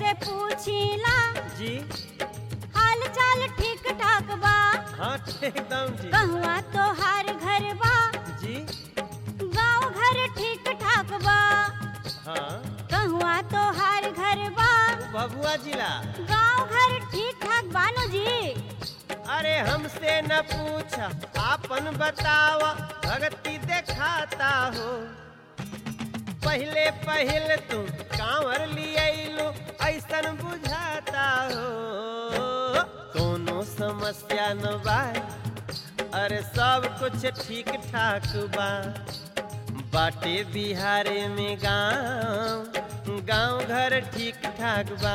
से पूछीला जी हाल चाल ठीक ठाक बा हाँ एकदम जी कहवा तोहार घर बा जी गाँव घर ठीक ठाक बा हाँ कहवा तोहार घर बा भभुआ जिला गाँव घर ठीक ठाक बानो जी अरे हमसे न पूछा आपन बतावा भगती दिखाता हो पहले पहले तू कांवर लियलू ऐसन बुझाता हो कोनो समस्या न बा अरे सब कुछ ठीक ठाक बा बाटे बिहारे में गांव गांव घर ठीक ठाक बा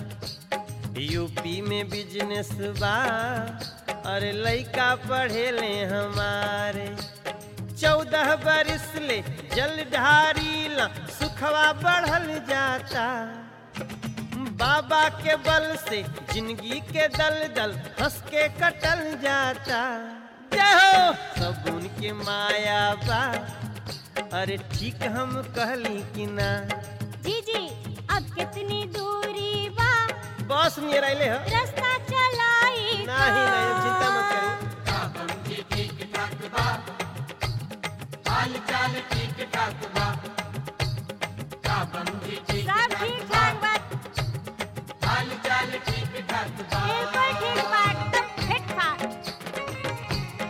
यूपी में बिजनेस बा अरे लइका पढ़े ले हमारे चौदह बरिस ले जल ढारी ला सुखवा बढ़ल जाता बाबा के बल से जिंदगी के दल दल हंस के कटल जाता जय हो सब उनके माया बा अरे ठीक हम कहली कि ना जी जी अब कितनी दूरी बा बस नियर आइले हो रास्ता चलाई नहीं नहीं चिंता मत करो सब ठीक ठाक बा बिल्कुल ठीक बा एकदम फिट फाट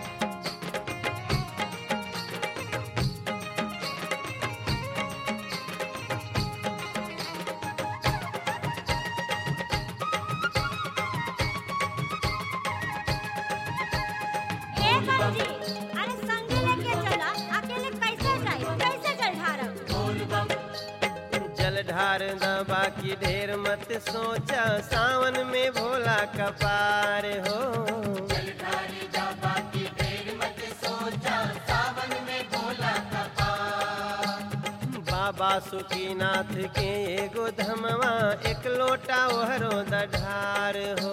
ए बंजी अरे संगे लेके चला अकेले कैसे जाई कैसे चल ढारब जल ढार दबा की ढेर मत सोचा सावन में भोला कपार हो बाबा सुखीनाथ के एगो धमवा एक लोटा ओहरो दढार हो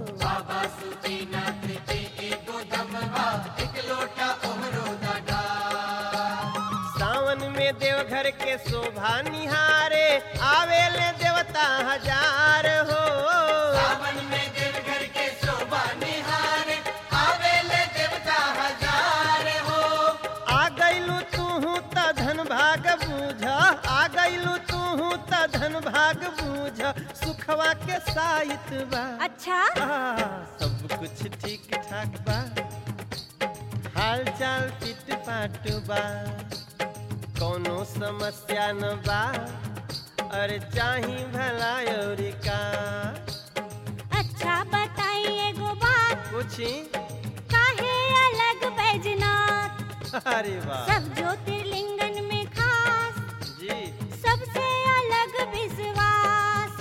सावन में देवघर के शोभा निहारे आवेले देवता हजार हो सावन में देवघर के शोभा निहारे आवेले देवता हजार हो आ गइलू तू त धन भाग बूझ आ गइलू तू त धन भाग बूझ सुखवा के साहित बा अच्छा आ, सब कुछ ठीक ठाक बा हाल चाल फिट फाट बा कोनो समस्या न बा अरे चाही भला और का अच्छा बताई एगो बात पूछी काहे अलग बैजनाथ अरे वाह सब ज्योतिर्लिंगन में खास जी सबसे अलग विश्वास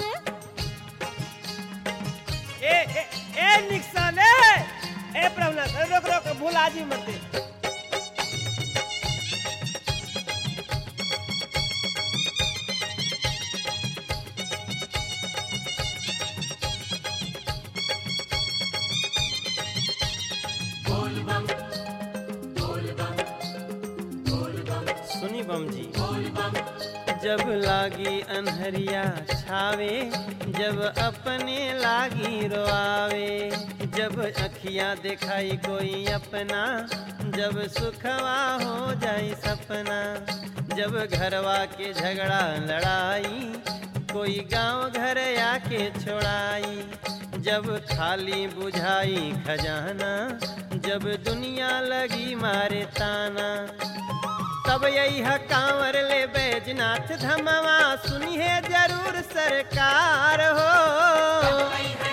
ए ए ए निक्सन ए ए प्रभुनाथ रोक रोक भूला जी मत दे। सुनी बम जी जब लागी अनहरिया छावे जब अपने लागी रोआवे जब अखियां दिखाई कोई अपना जब सुखवा हो जाई सपना जब घरवा के झगड़ा लड़ाई कोई गांव घर आके छोड़ाई जब खाली बुझाई खजाना जब दुनिया लगी मारे ताना तब यही है कांवर ले बैजनाथ धमवा सुनिए जरूर सरकार हो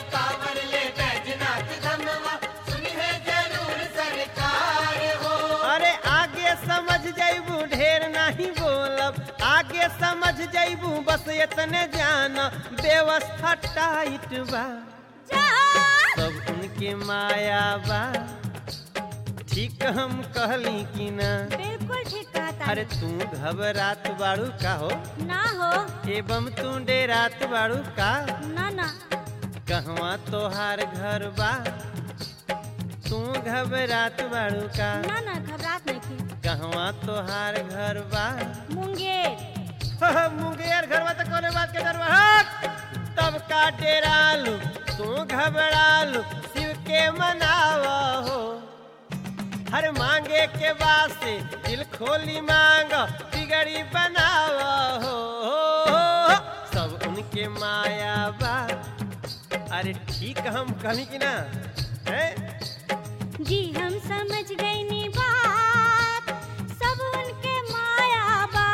अरे आगे समझ जैबू ढेर नहीं बोलब आगे समझ जैबू बस इतने जान व्यवस्था टाइट बा जा सब उनके माया बा ठीक हम कहली कि ना बिल्कुल ठीक कहता अरे तू घबरात बाड़ू का हो ना हो एवं तू डेरात बाड़ू का ना ना कहवा तोहार घर बा तू घबरात बाड़ू का ना ना घबरात नहीं की कहवा तोहार घर बा मुंगेर मुंगेर घर बा तो कोने बात के डर बा हट! तब सबका डेरालू तू घबरालू शिव के मनावा हो हर मांगे के वास्ते दिल खोली मांग बिगड़ी बनावा हो सब उनके माया बा अरे ठीक हम कहली कि ना है जी हम समझ गई नी बात सब उनके माया बा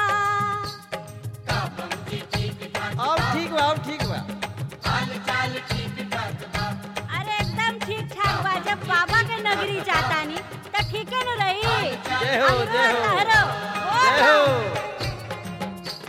अब ठीक बा अब ठीक बा अरे एकदम ठीक ठाक बा जब बाबा के नगरी जाता नी तो ठीक है न रही जय हो, हमरो जय हो। लहरो, ओ जय राम। हो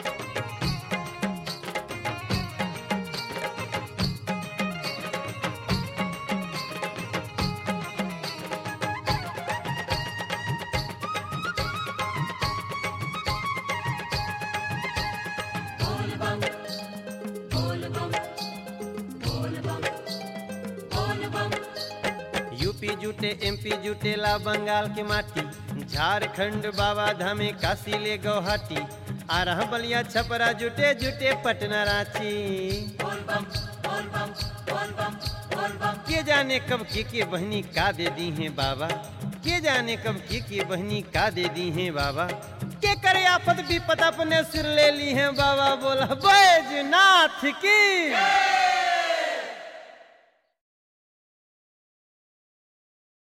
यूपी जुटे एमपी जुटे ला बंगाल के माटी झारखंड बाबा धामे काशी ले गौहाटी आ रहा बलिया छपरा जुटे जुटे पटना रांची के जाने कब के के बहनी का दे दी हैं बाबा के जाने कब के के बहनी का दे दी हैं बाबा के करे आफत विपत अपने सिर ले ली हैं बाबा बोला बैजनाथ की